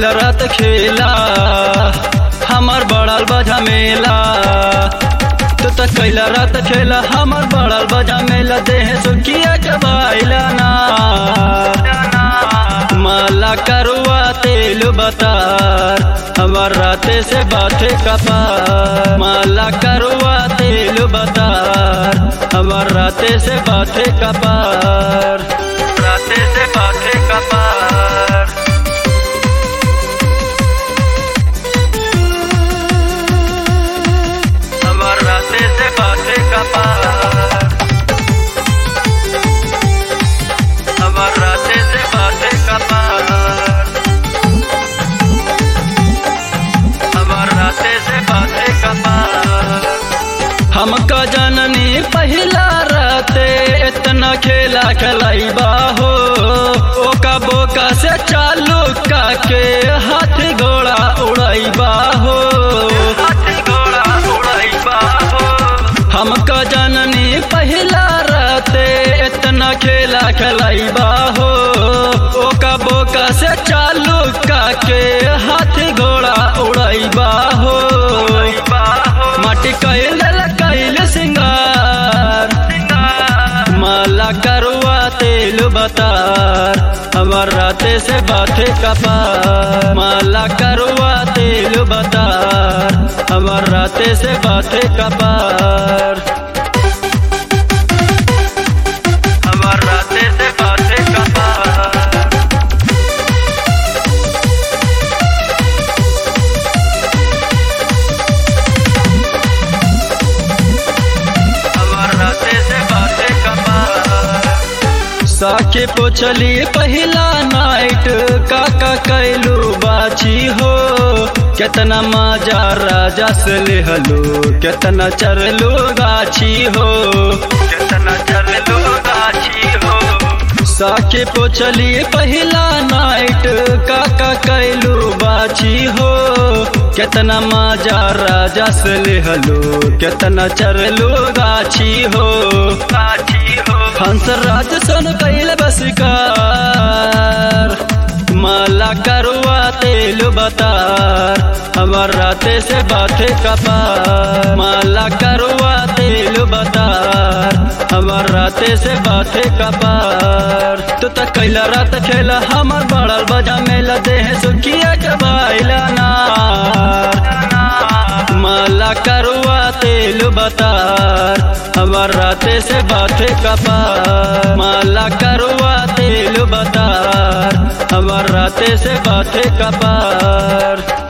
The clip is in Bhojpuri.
कैल रात खेला हमर बड़ल बजा मेला तू तो कैल रात खेला हमर बड़ल बजा मेला देह सुखिया चबाइला ना माला करुआ तेल बतार हमर राते से बाते कपार माला करुआ तेल बतार हमर राते से बाते कपार राते से बाते कपार हमर राते से बाते कपार हमर राते से बाते कपार हमर राते से बाते कपार हमका जननी पहिला राते इतना खेला खेलाइबा हो ओका बोका से चालू काके हाथ घोड़ा उड़ाइबा हो हाथ घोड़ा उड़ाइबा हो हमका जननी पहिला राते इतना खेला खेलाइबा हो ओका बोका से चालू काके हाथ घोड़ा उड़ाइबा हो माटी कैल कैल सिंगार माला करुआ तेल बतार हमर राते से बाते कपार माला करुआ तेल बतार हमर राते से बाते कपार हमर राते से बाते कपार हमर राते से बाते कपार साके पोछली पहिला नाइट काका कैलू बाची हो केतना माजा राजा से लेहलो केतना चरलो गाछी हो केतना चरलो गाछी हो साके पोछली पहिला नाइट काका कैलू बाची हो केतना माजा राजा से लेहलो केतना चरलो गाछी हो गाछी हो हंस राज सन कैल बसकार माला करुआ तेल बतार हमर राते से बाते कपार माला करुआ तेल बतार हमर राते से बाते कपार तू तो कैला रात खेला हमर बड़ल बजा मेला देह सुखिया चबाइला नार माला करुआ तेल बतार हमर राते से बाते कपार माला करुआ तेल बतार हमर राते से बाते कपार